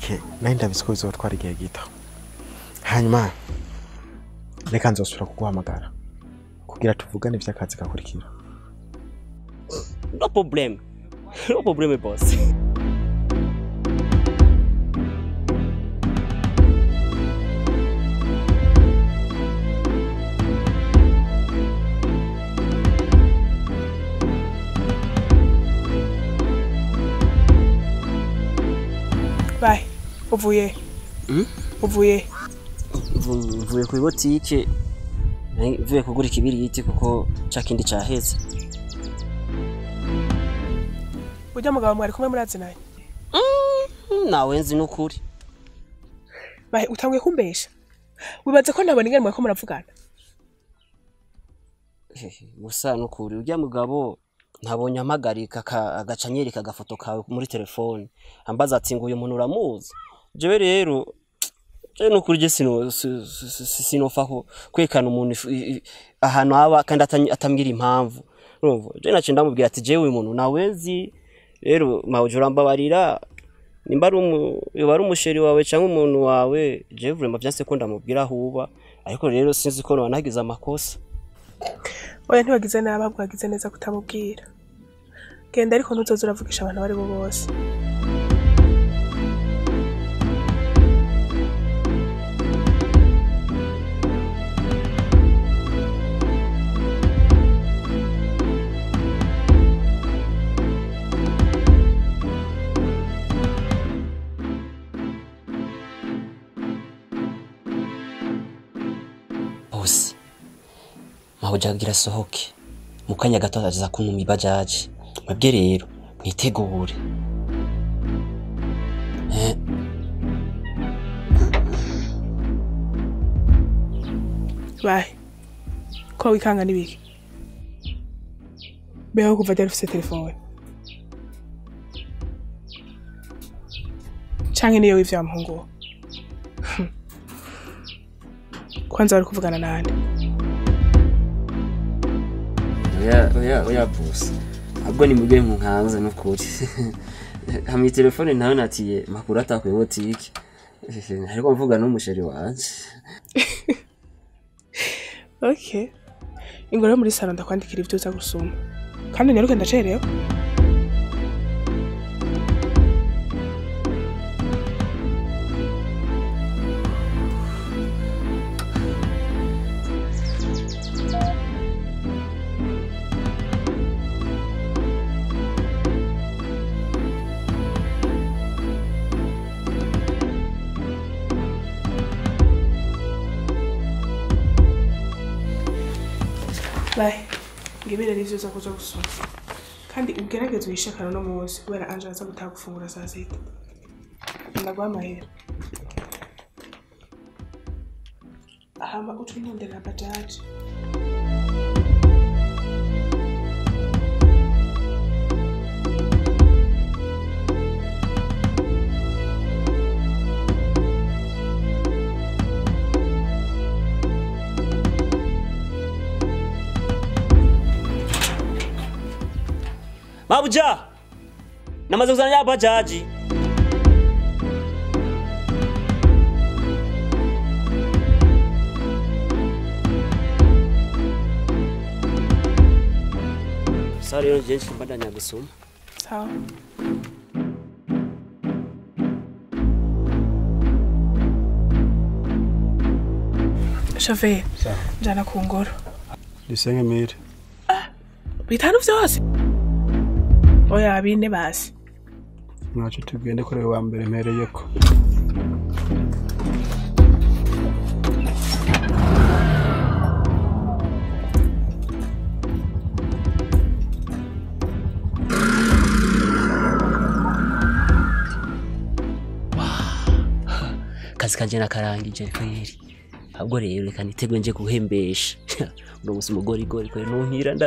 bike nari ndabizi ko bizotwara igihe gito hanyuma reka nzosubira kuguhamagara kugira tuvugane ivy'akazi gakurikira no problem no problem boss bayi uvuye Mm? uvuye Mvu- mvuye ku botike mvuye kugura ikibiriti kuko ca kindi caheze ujya mugabo mwari kumwe murazinanye Mm, nawe nzi n'ukuri bayi utanguye kumbesha wibaze ko ntabona ingene mwariko muravugana Hehe, gusa n'ukuri urya mugabo ntabonye amagarika aka- agaca anyereka agafoto kawe muri telefone ambaza ati ngo uyu muntu uramuzi jewe rero jewe n'ukuri je sino- si- si- si- sinofa ku- kwekana umuntu ifu- i- i- ahantu aba kandi atany- atambwira impamvu urumva jewe naciye ndamubwira ati jewe uyu muntu nawe nzi rero mawuje urambabarira nimba ari umu- yoba ari umusheri wawe cyangwa umuntu wawe jewe vraiment vyanse ko ndamubwira aho uba ariko rero sinzi ko noba nagize amakosa oya ntiwagize nabi ahubwo wagize neza kutamubwira genda ariko ntuzoze uravugisha abantu abo ari bo bose bose mahujya agira asohoke mu kanya gato aza kuntuma ibajaji mwebwe rero mwitegure Eh, bayi ko wikanga n'ibiki beho kuva ryari ufise telefone canke niyo wivya wa muhungu wo? Hmm. kwanza wari kuvugana nande oya oya oya bose ahubwo ni mubwe nkanze n'ukuri hamwe telefone nawe natiye makuru atakuye botike ariko mvuga n'umusheri wanje okay ingo rero muri salo ndakwandikira ivyo uza gusuma kandi unyaruke ndacerewe bayi ngibire rivyo uza kuja gusuma kandi ugerageze uyishakana no munsi kubera anje aza gutaha gufungura saa sita ndaguha amahera hama uca untondera bajaji mabuja namaze kuzana ya bajaji sa rero nje mbandanya gusoma sawa shoferi njana ku ngoro dusenge mire bitanu vyose oya bine basi ntacyo tugende kuri wa mbere mpereyeko akazi kanje nakarangije kweri ahubwo rero reka nitegwe nje guhembesha uno musi umugorigori kweri nunkira nda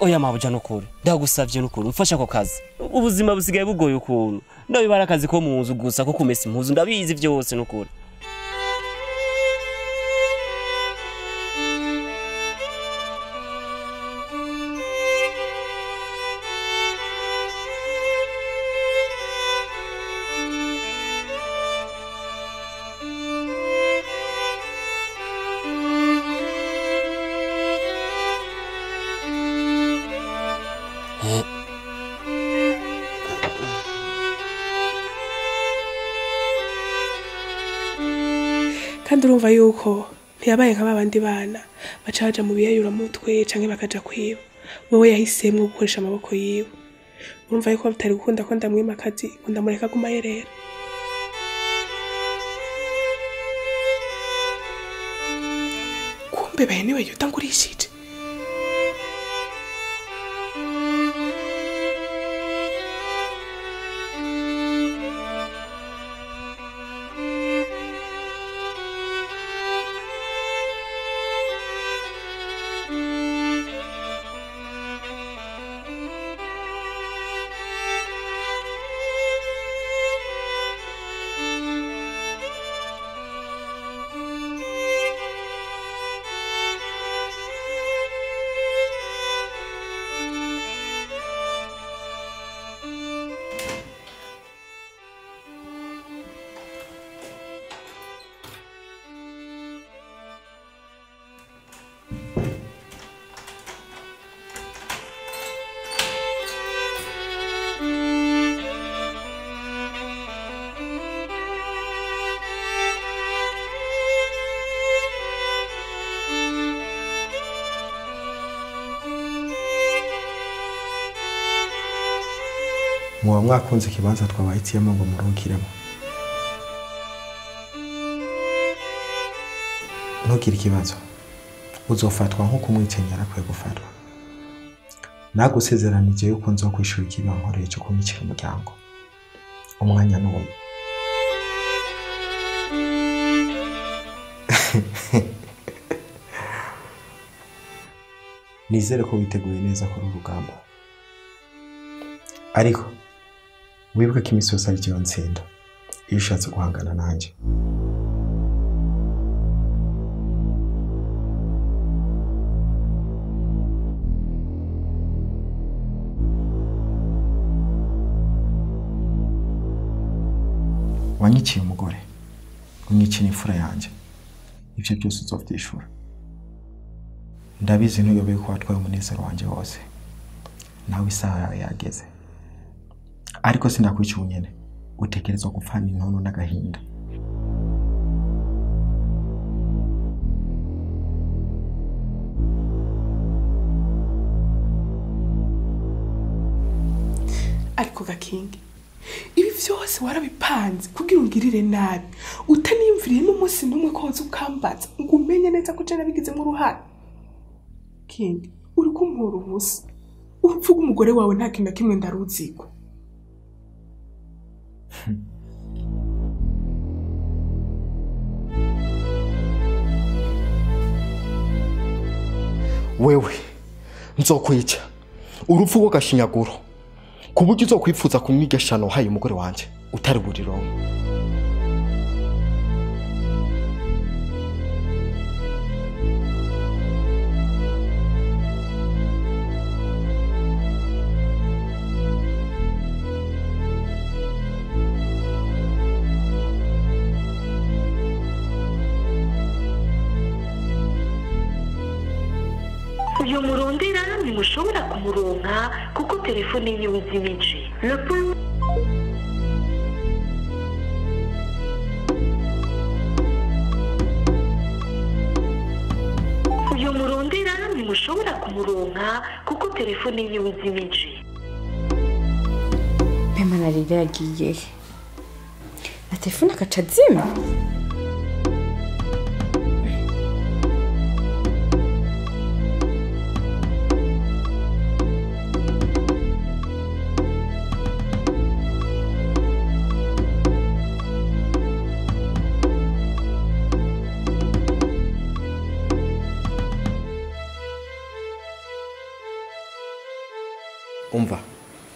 oya mabuja nukuri ndagusavye nukuri mfasha ako kazi ubuzima busigaye bugoye ukuntu ndabibara akazi ko mu nzu gusa ko kumesa impuzu ndabizi vyose nukuri kandi urumva yuko ntiyabaye nka babandi bana baca baja mu biyayuramutwe canke bakaja kwiba wewe yahisemwo gukoresha amaboko yiwe urumva yuko bitari gukunda ko ndamwima akazi ngo ndamureka aguma yerera kumbe bene niwe yuda ngurishije muba mwakunze ikibanza twabahitiyemo ngo muruhukiremo ntugire ikibazo uzofatwa nk'uko umwicanyi yarakwiye gufatwa nagusezeranije yuko nzo kwishura ikibankoreye cyo kumwicira umuryango umwanya n'uwo nizere ko witeguye neza kuri uru rugamba ariko wibuke ko imisozi ari yo ntsinda iyo ushatse guhangana nanjye wanyiciye umugore unyiciye imfura yanjye ibyo byose uzobyishura ndabizi ntuyobeye ko watwaye umunezero wanjye wose nawe isaha yawe yageze ariko sinakwica ubunyene utekerezwa gupfana intono n'agahinda ariko gakingi ibi byose warabipanze kugira ungirire nabi utaniyumviriye n'umunsi n'umwe ko woza ukambaza ngo umenye neza ko je nabigizemo uruhare kingi uri kumpura ubusa urupfu rw'umugore wawe nta kintu na kimwe ndaruziko wewe nzokwica urupfu rw'agashinyaguro ku buryo uzokwifuza kumwigeshano haye umugore wanjye utari burirongo uyu murondera ntimushobora kumuronka kuko telefone yiwe izimije Le point- uyu murondera ntimushobora kumuronka kuko telefone yiwe izimije Pema na Lili yagiye he? na telefone agaca azima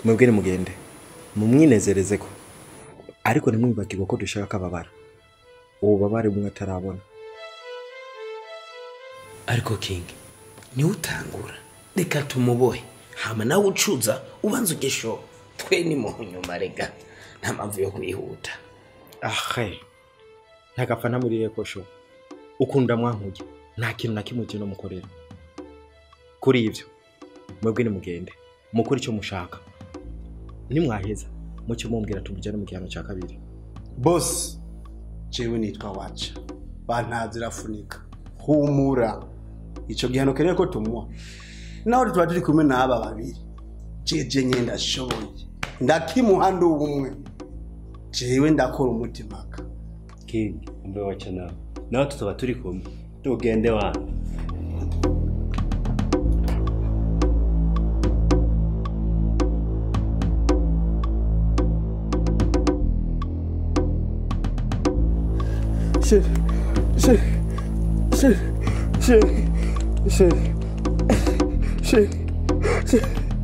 mwebwe nimugende mumwinezereze ko ariko ntimwibagirwe ko dushaka ko ababara ububabare bumwe atarabona ariko king niwe utangura reka tumubohe hama nawe ucuza ubanza ugesho twe ni mu nyuma rega nta mpamvu yo kwihuta ahe ntagapfa ntamuriye ko sho ukunda mwankuye nta kintu na kimwe kino mukorera kuri ibyo mwebwe nimugende mukore icyo mushaka nimwaheza mucyo mumbwira tumujyane mu gihano cya kabiri bosi jewe nitwa waca bantazi rafunika humura ico gihano keneye ko tumuha naho tuba turi kumwe n'aba babiri jeje nye ndashoboye ndakimuha ndi ubumwe jewe ndakora umutimaka king umbe waca nawe nawe tutaba turi kumwe tugende wana Chérie, chérie, chérie, chérie, chérie, chérie, chérie.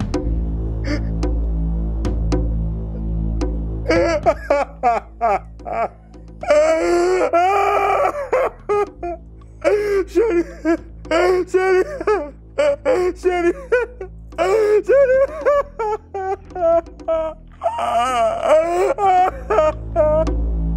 Chérie, chérie, chérie, chérie.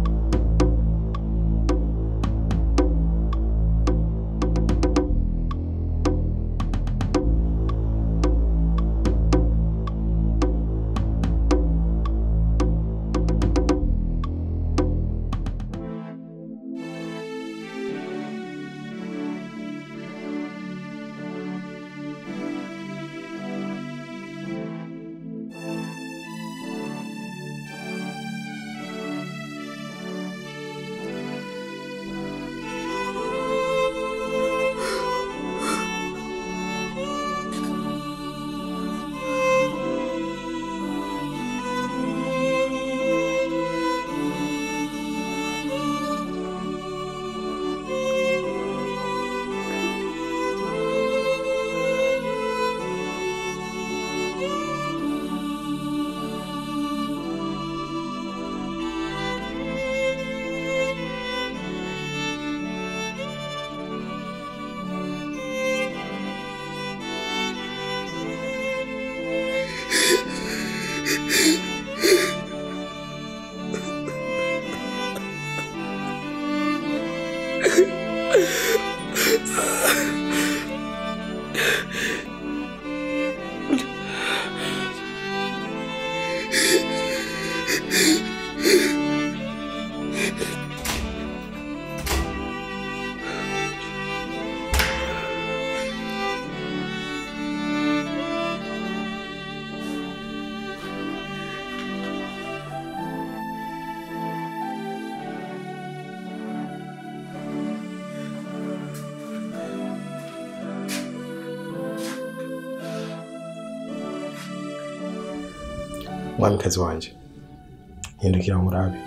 mwamikazi wanjye hindukira nkurabe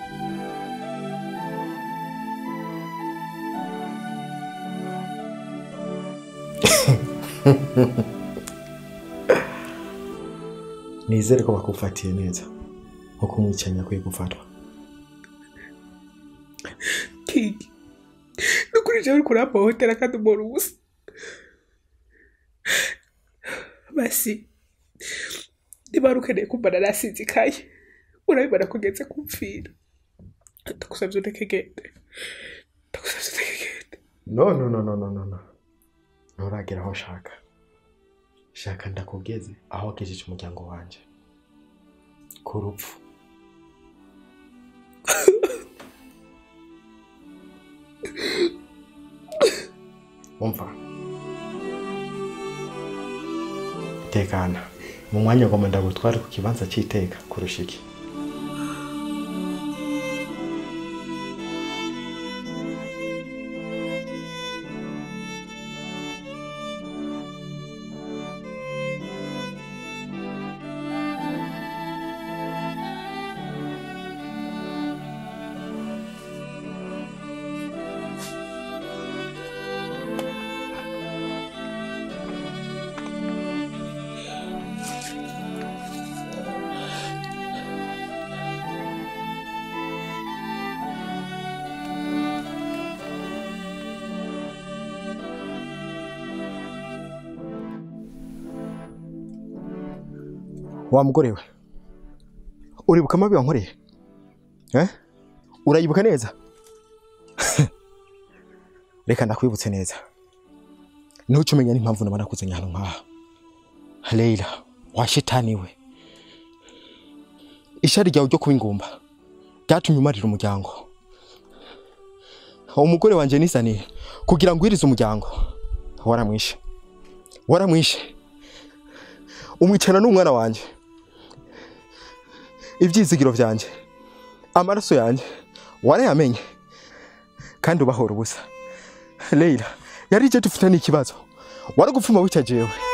nizere ko bakufatiye neza nkuko umwicanyi akwiye gufatwa kingi nukuri jewe uriko urampahotera kandi umuntu ubusa basi niba wari ukeneye kumbana nasinzikaye urabibona ko ugeze kumfira ndagusabye ureke gende ndagusabye ureke gende no no no no no no no nturagera aho nshaka shaka ndakugeze aho wagejeje umuryango wanjye ku rupfu umva tekana mu mwanya ngoma ndagutware ku kibanza cy'iteka kurusha iki wa mugore we uribuka amabi wankoreye eh? urayibuka neza reka ndakwibutse neza ntuce umenya n'impamvu naba nakuzanye hano nk'aha leila wa shitani we ishari ryawe ryo kuba ingumba ryatumye umarira umuryango umugore wanjye nisaniye kugira ngo wirize umuryango waramwishe waramwishe umwicana n'umwana wanjye ibyizigiro byanjye amaraso yanjye warayamenye kandi ubahora ubusa leila yari ije dufite n'ikibazo waragupfuma wica jewe